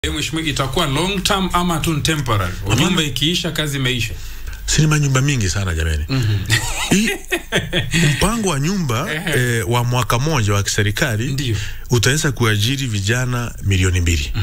Mheshimiwa, itakuwa long term ama tu ni temporary? Nyumba ikiisha kazi imeisha. si ni manyumba mingi sana jamani. Hii mpango wa nyumba eh, wa mwaka moja wa kiserikali Ndio. utaweza kuajiri vijana milioni mbili.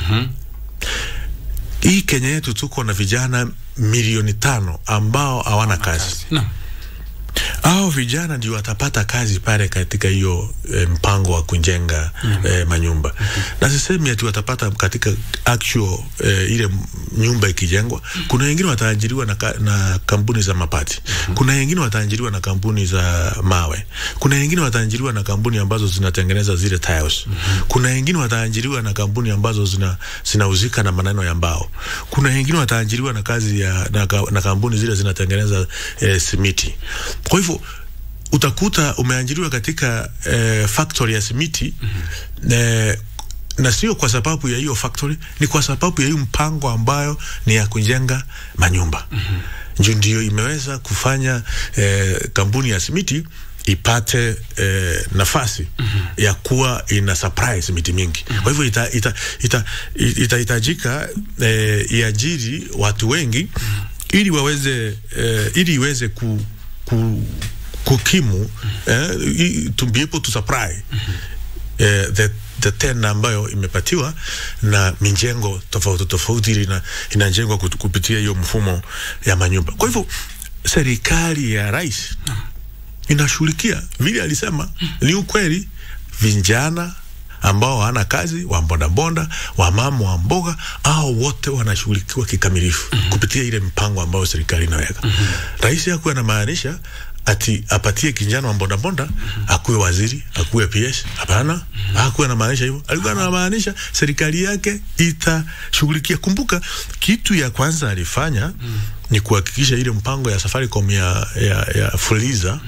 Hii Kenya yetu tuko na vijana milioni tano ambao hawana kazi. Naam. Hao vijana ndio watapata kazi pale katika hiyo e, mpango wa kujenga e, manyumba na sisemi ati watapata katika actual e, ile m- nyumba ikijengwa. Kuna wengine wataajiriwa na, ka, na kampuni za mabati, kuna wengine wataajiriwa na kampuni za mawe, kuna wengine wataajiriwa na kampuni ambazo zinatengeneza zile tiles, kuna wengine wataajiriwa na kampuni ambazo zina zinahusika na maneno ya mbao, kuna wengine wataajiriwa na kazi ya na, ka- na kampuni zile zinatengeneza e, simiti. Kwa hivyo utakuta umeajiriwa katika eh, factory ya simiti mm-hmm. eh, na sio kwa sababu ya hiyo factory, ni kwa sababu ya hiyo mpango ambayo ni ya kujenga manyumba mm-hmm. Ndio ndio imeweza kufanya eh, kampuni ya simiti ipate eh, nafasi mm-hmm. ya kuwa ina supply simiti mingi mm-hmm. Kwa hivyo itahitajika ita, ita, ita, itahitajika, eh, iajiri watu wengi mm-hmm. ili waweze eh, ili iweze ku, ku, kukimu eh, i- to be able to supply eh, the the tenda ambayo imepatiwa na mijengo tofauti tofauti ili ina, inajengwa kut- kupitia hiyo mfumo ya manyumba. Kwa hivyo serikali ya rais inashughulikia vile alisema, ni ukweli, vijana ambao hawana kazi, wa bodaboda, wa mama wa mboga, au wote wanashughulikiwa kikamilifu kupitia ile mpango ambao serikali inaweka. Rais hakuwa anamaanisha ati apatie kijana wa bodaboda akuwe waziri akuwe PS. Hapana, hakuwa anamaanisha hivyo. Alikuwa anamaanisha serikali yake itashughulikia. Kumbuka kitu ya kwanza alifanya ni kuhakikisha ile mpango ya Safaricom ya, ya, ya Fuliza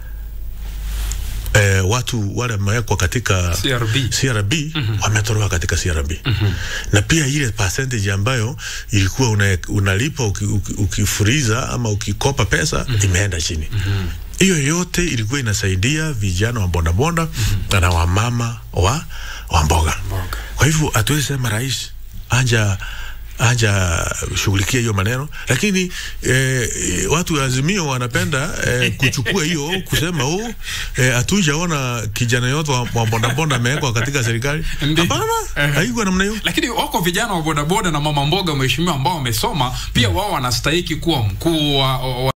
eh, watu wale wamewekwa katika CRB. CRB wametolewa katika CRB na pia ile percentage ambayo ilikuwa una, unalipa uki- uki- ukifuriza ama ukikopa pesa imeenda chini. Hiyo yote ilikuwa inasaidia vijana wa bodaboda na wamama wa, wa mboga. Kwa hivyo hatuwezi sema rais anja aja shughulikia hiyo maneno, lakini eh, watu wa Azimio wanapenda eh, kuchukua hiyo kusema oh, eh, hatujaona kijana yote wa, wa bodaboda amewekwa katika serikali. Ndio. Hapana, haikuwa namna hiyo. Lakini wako vijana wa bodaboda na mama mboga, mheshimiwa, ambao wamesoma pia, wao wanastahiki kuwa mkuu wa, wa